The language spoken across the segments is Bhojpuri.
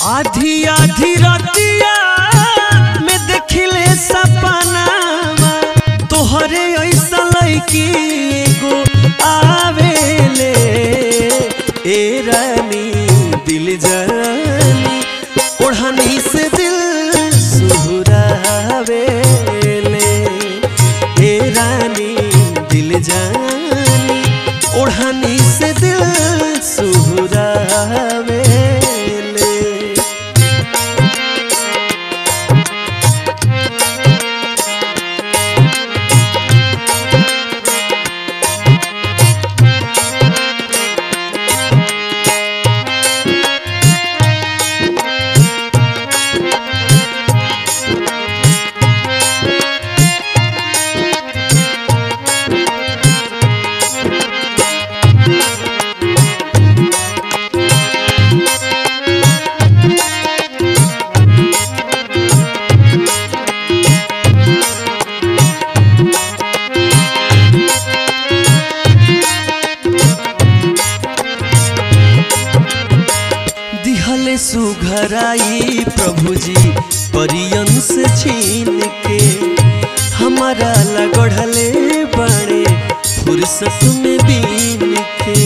आधी आधी रतिया में देखिले सपनावा तोहरे ऐसा लड़की एगो आवेले ए रानी दिल जानी ओढ़नी से दिल सुहरावेले ए रानी दिल जानी ओढ़नी से दिल सुहरावेले दिहले सुघराई प्रभु जी परियन से छीन के हमारा लगढ़ले बड़े फुर्सत में बीन के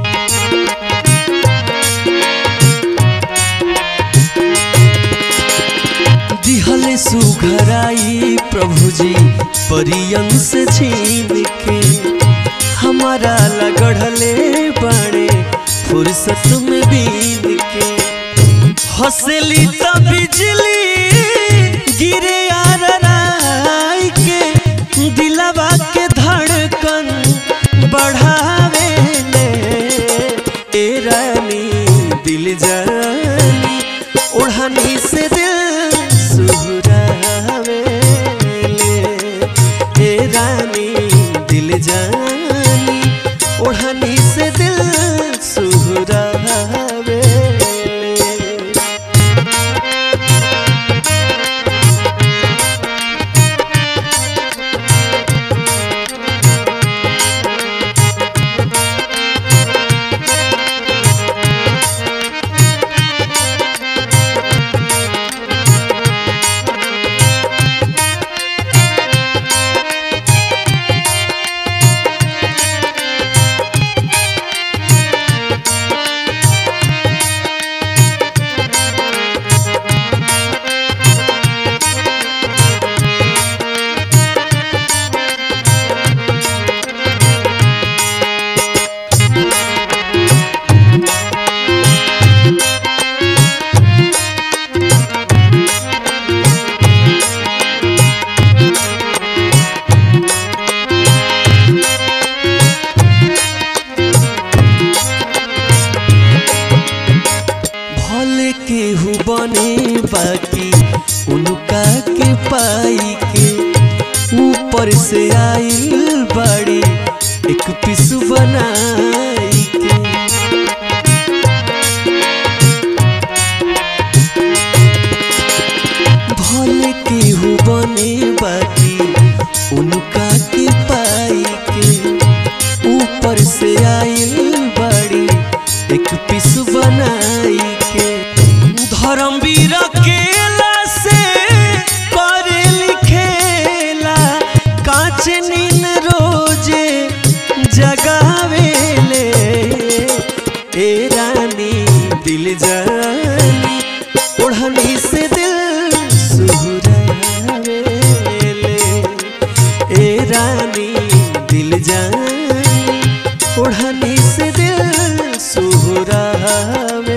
दिहले सुघराई प्रभु जी परियन से छीन के हमारा लगढ़ले बड़े फुर्सत में बीन के हंसली तो बिजली गिरे यार राई के दिलवा के धड़कन बढ़ावे ले ए रानी दिल जानी ओढ़नी से दिल सुहरावे ले ए रानी दिल जानी ओढ़नी से दिल सुहरावे ले भले केहू बने बाकी उनका के पाई के ऊपर से आइल बड़ी एक पिस बनाई के भले केहू बने बाकी उनका के पाई के ऊपर से आइल बड़ी एक पिस बनाई के धर्मवीर केला से करे लिखेला कांच नीन रोजे जगावेले ए रानी दिल जानी ओढ़नी से दिल सुहरावेले ए रानी दिल जानी ओढ़नी से दिल सुहरावे